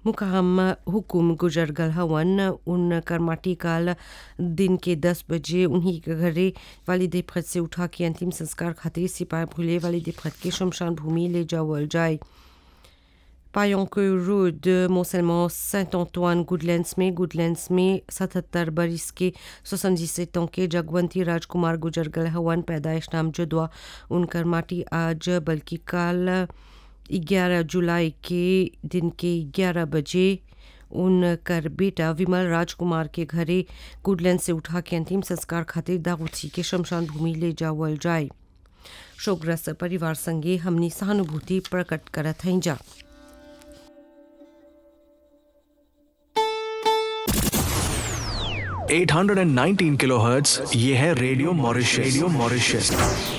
मुकाम हुकुम गुजर गल हवन उनकर माटी काल दिन के दस बजे उन्हीं के घरे वाली देफत से उठा के अंतिम संस्कार खातिर सिपाही भूले वाली देफत के शमशान भूमि ले जावल जाए पायोंक रोड मोसलमान सेंट अंतोine गुडलैंड्स में गुडलैंड्स में सतहत्तर बरिस के सोसनजिसेट के जगवंती राजकुमार गुजर गल हवन पैदाइश नाम जुदवा उनकर माटी आज बल्कि काल 11 जुलाई के दिन के 11 बजे उनकर बेटा विमल राजकुमार के घरे गुडलैंड से उठा के अंतिम संस्कार खातिर दागुची के शमशान भूमि ले जावल जाए शोकग्रस्त परिवार संगे हमनी सहानुभूति प्रकट करत हैं जा eight hundred and nineteen kilo hertz ये है रेडियो मॉरिशस रेडियो मॉरिशस